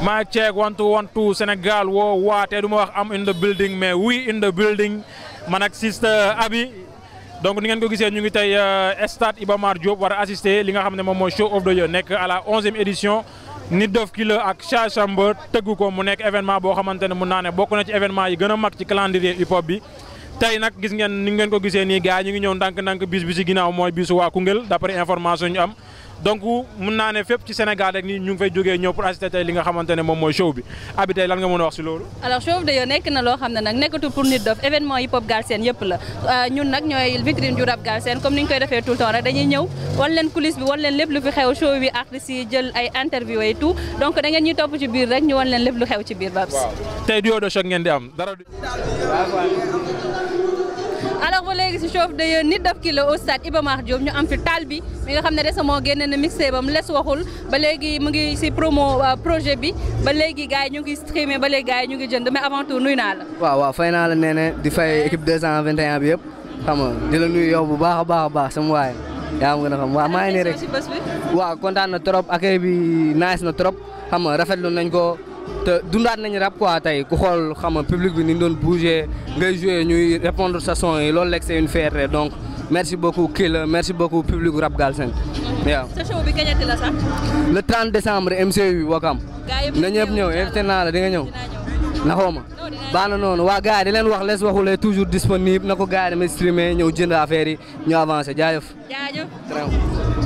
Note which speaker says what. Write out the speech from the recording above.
Speaker 1: maa check one two one two Sénégal woo waatee du ma wax am in the building mais we in the building man ak sister Abi donc ni ngeen ko gisee ñu ngi tey stade Iba Mar Diop war a assister li nga xam ne moom mooy show of the year nekk à la onzième édition Nit Doff Killer ak Cha Chamber tëgg ko mu nekk événement boo xamante ne mun naa ne bokk na ci événement yi gën a mag ci calendrier hip hop bi tey nag gis ngeen ni ngeen ko gisee nii gars ñu ngi ñëw ndànk-ndànk bis bi ci ginnaaw mooy bisu waa Koungheul d'après information ñu am donc mun naa ne fépp ci Sénégal rek ni ñu ngi fay jógee ñëw pour assister tey li nga xamante ne moom mooy show bi abi tey lan nga mën a wax si loolu
Speaker 2: alors show of the year nekk na loo xam ne nag nekkatul pour Nit Doff événement hip hop Galsen yëpp la ñun nag ñooy vitrine du rap Galsen comme ni ñu koy defee tout le temps rek dañuy ñëw wan leen coulisse bi wan leen lépp lu fi xew show bi artistes yi jël ay interview et tout donc da ngeen ñuy topp ci biir rek ñu wan leen lépp lu xew ci biir Babs
Speaker 1: tey duo de choc ngeen di am dara
Speaker 2: alors ba léegi si show of the year Nit Doff Killer au stade Iba Mar Diop ñu am fi taal bi mi nga xam ne récemment génne na mixé bam les waxul ba léegi mu ngi si promo projet bi ba léegi gars yi ñu ngi streamé ba léegi gars yi ñu ngi jënd mais avant tout nuyu naa la
Speaker 3: waaw waaw fay naa la nee ne di fay équipe 221 bi yëpp xam nga di la nuyu yow bu baax a baax a baax sama waay yaa ngi gën a xam waaw maa ngi nii rek
Speaker 2: si bés bi
Speaker 3: waaw kontaan na trop accueil bi nice na trop xam nga rafetlu nañ ko te dundaat nañ rap quoi tey ku xool xam nga public bi ni ñu doon bouger ngay jouer ñuy répondre sa son yi loolu rek c'est une fierté donc merci beaucoup Killer merci beaucoup public rap Galsen waaw.
Speaker 2: sa show bi kañati la sax
Speaker 3: le 30 décembre MCU Wakam
Speaker 2: gars yëpp
Speaker 3: na ñëpp ñëw invité naa la di nga ñëw
Speaker 2: dinaa ñëw
Speaker 3: naxoo ma baax na noonu waa gars yi di leen wax les waxulee toujours disponible na ko gars yi demee streamer ñëw jënd affaire yi ñu avancé jaajëf
Speaker 2: jaajëf
Speaker 3: très bien.